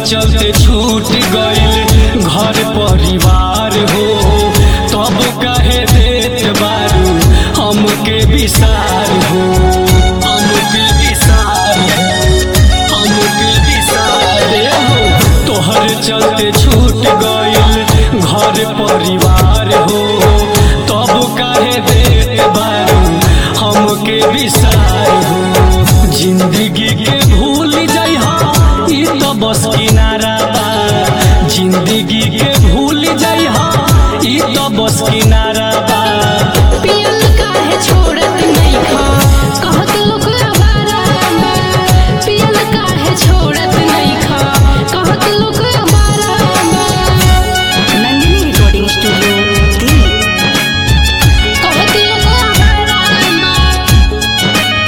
चलते छूट गइल घर परिवार हो तब काहे देत बारू हमके विसार हो हमके विसार हो हमके विसार हो तोहर चलते छूट गइल घर परिवार हो तब काहे देत बारू हमके विसार हो जिंदगी के भूल जइहा ई तो बस किनारा बा जिंदगी के भूल जइहा ई तो बस किनारा बा पियल काहे छोड़त नइखा कहत लोग आवारा बा पियल काहे छोड़त नइखा कहत लोग आवारा बा नंदिनी रिकॉर्डिंग स्टूडियो दिल्ली कहत लोग आवारा बा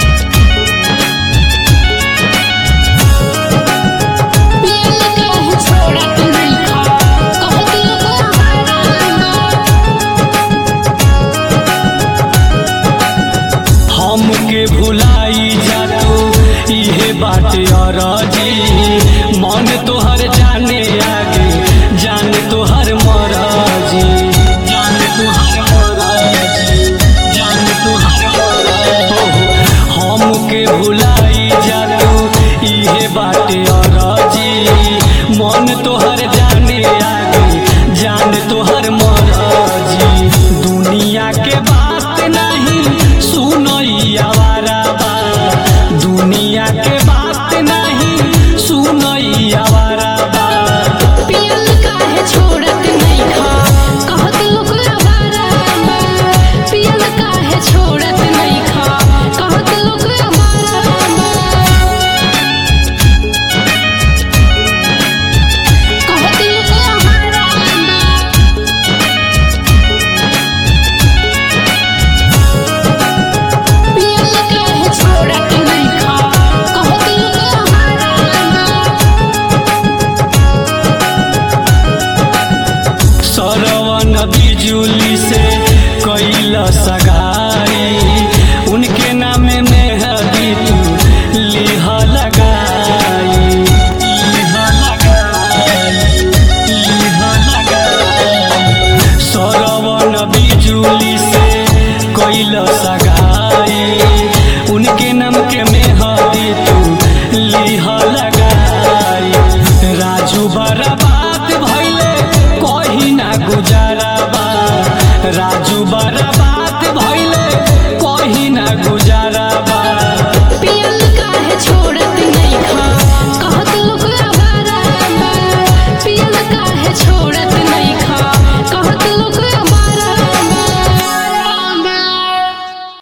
पियल काहे छोड़त नइखा कहत लोग आवारा बा हमके भुलाई जातो इहे बाटे अरजी मन तोहर जाने आगे जान तोहर मरजी जान तोहर मरजी जान तोहर मरजी हमके भुलाई जातो इहे बाटे अरजी मन तोहर जाने आगे जान तोहर मरजी दुनिया के बात नहीं सुनई आवारा बा दुनिया के बात नहीं सुनई आवारा बा पियल काहे छोड़त नइखा कहत लोग आवारा बा पियल काहे छोड़त नइखा कहत लोग आवारा बा कहत लोग आवारा बा पियल काहे छोड़त नइखा कहत लोग आवारा बा सरवन बिजुली से कैल सगाई उनके नाम में हदी तू लिह लगाई लिह लगाई लिह लगाई सरवन बिजुली से कैल सगाई उनके नाम के मेहदी तू लिह लगाई राजू बर्बाद भइले कहीं ना गुजारा बा राजू बर्बाद